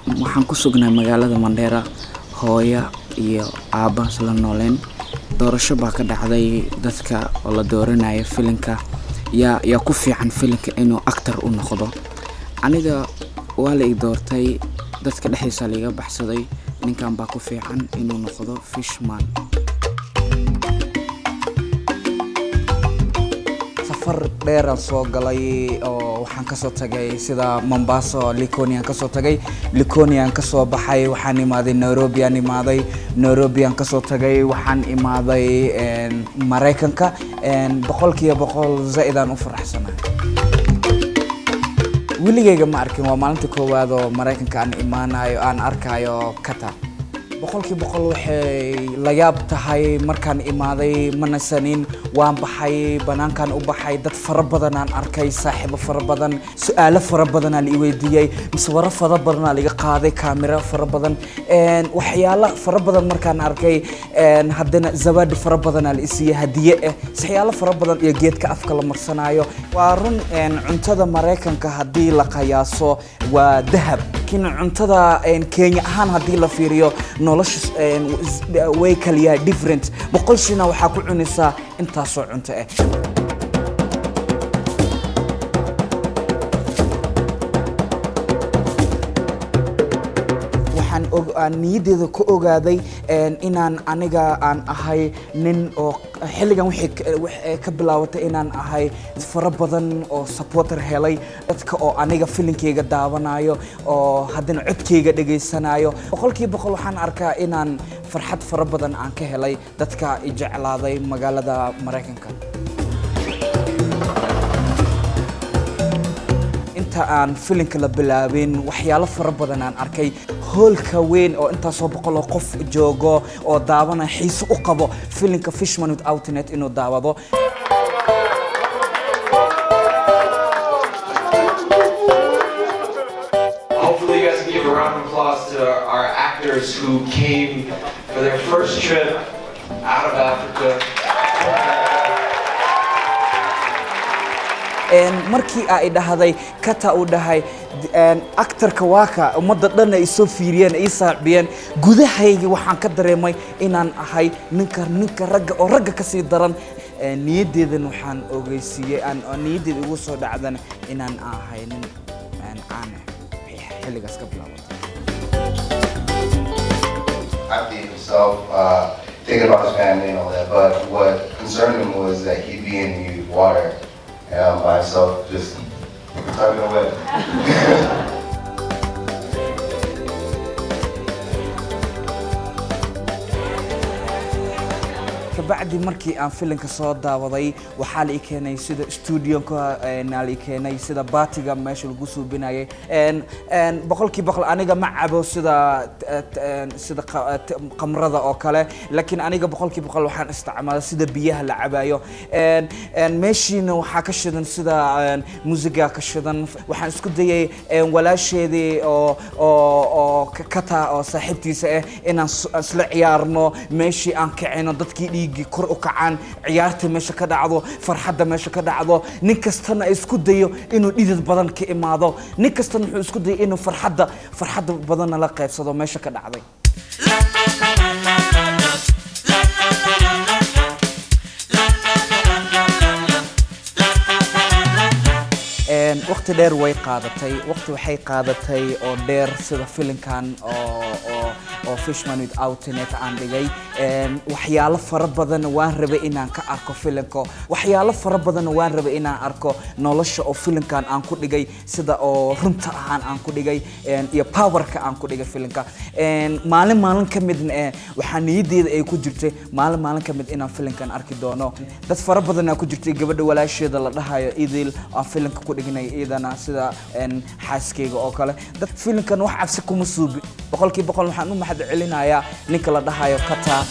waxaan ku sugnay magaalada mandheera hooya iyo aabba isla nooleen doorasho baa ka dhacday dadka oo la dooranaya filinka yaa yaa ku fiican filinka inuu actor u noqdo aniga waa la ii doortay dadka dhexdiisa laiga baxsaday ninkan baa ku fiican inuu noqdo fishman safar dheeraan soo galay oo waxaan kasoo tagay sida mombasa liconian kasoo tagay liconian kasoo baxay waxaan imaaday nairobi aan imaaday nairobi aan kasoo tagay waxaan imaaday maraykanka boqolkiiba boqol zaa-idaan u faraxsanahay weligayga ma arkin waa maalinta koowaad oo maraykanka aan imaanayo aan arkayo kata boqolkii boqol waxay la yaab tahay markaan imaaday manasanin waan baxay banaankaan u baxay dad fara badan aan arkay saaxiibo fara badan su-aalo fara badanaa la i weydiiyey miswaro fara badanaa laiga qaaday kaamiro fara badan waxyaalo fara badan markaan arkay haddana zawaadi fara badanaa la isiiyey hadiye ah waxyaalo fara badan iyo geedka afka la marsanayo waa run cuntada maraykanka haddii la qiyaaso waa dahab laakiin cuntada kenya ahaan haddii la fiiriyo nolosha way kala yahay different boqol shina waxaa ku cunaysaa intaasoo cunto ah aan niyaddeeda ka ogaaday inaan aniga aan ahay nin oo xilligan waxay ka bilaabatay inaan ahay fara badan oo supporter helay dadka oo aniga filinkeyga daawanayo oo haddana codkeyga dhegaysanayo boqolkiiba boqol waxaan arkaa inaan farxad fara badan aan ka helay dadka i jeclaaday magaalada maraykanka inta aan filinka la bilaabin waxyaalo fara badan aan arkay hoolka weyn oo intaasoo boqoloo qof joogo oo daawana xiise u qabo filinka fishman with outnet inuu daawado Hopefully you guys can give a round of applause to our actors who came for their first trip out of Africa. markii ay dhahday kata uu dhahay actarka waaka ummadda dhan ay soo fiiriyeen ay saacbiyeen gudahayga waxaan ka dareemay inaan ahay ninka ninka ragga oo ragga ka sii daran niyaddeedan waxaan ogeysiiyey niyaddeeda igu soo dhacdan inaan ahay nin caan xilligaas ka bilaabatay Abdi himself, uh, thinking about his family and all that, but what concerned him was that he'd be in the water and I'm by himself just tugging away. kabacdi markii aan filinka soo daawaday waxaa la i keenay sida studionka naa la i keenay sida baatiga meesha lagu suubinayay boqolkii boqol aniga ma cabo sida sida qamrada oo kale laakiin aniga boqolkii boqol waxaan isticmaala sida biyaha la cabayo meeshiina waxaa ka shidan sida musiga ka shidan waxaan isku dayay walaasheedii oo oo oo kata oo saaxiibtiisa ah inaan isla ciyaarno meeshii aan kicino dadkii dhiiggii kor u kacaan ciyaarta meesha ka dhacdo farxadda meesha ka dhacdo nin kastana isku dayo inuu dhidid badan ka imaado nin kastana wuxuu isku dayay inuu farxadda farxadda badanna la qaybsado meesha ka dhacday waqti dheer way qaadatay waqti waxay qaadatay oo dheer sida filinkan oo oo oo fishman with outnet aan dhigay waxyaalo fara badan waan rabay inaan ka arko filinka waxyaalo fara badan waan rabay inaan arko nolosha oo filinkan aan ku dhigay sida oo runta ahaan aan ku dhigay iyo powerka aan ku dhigay filinka maalin maalin ka midna waxaa niyaddeeda ay ku jirtay maalin maalin ka mid inaan filinkan arki doono dad fara badanaa ku jirtay gabadha walaasheeda la dhahayo idil aan filinka ku dhignay iyadana sida xaaskeyga oo kale dad filinkan wax cabsi kuma suubi boqolkii boqol waxaan u mahad celinayaa ninka la dhahayo kata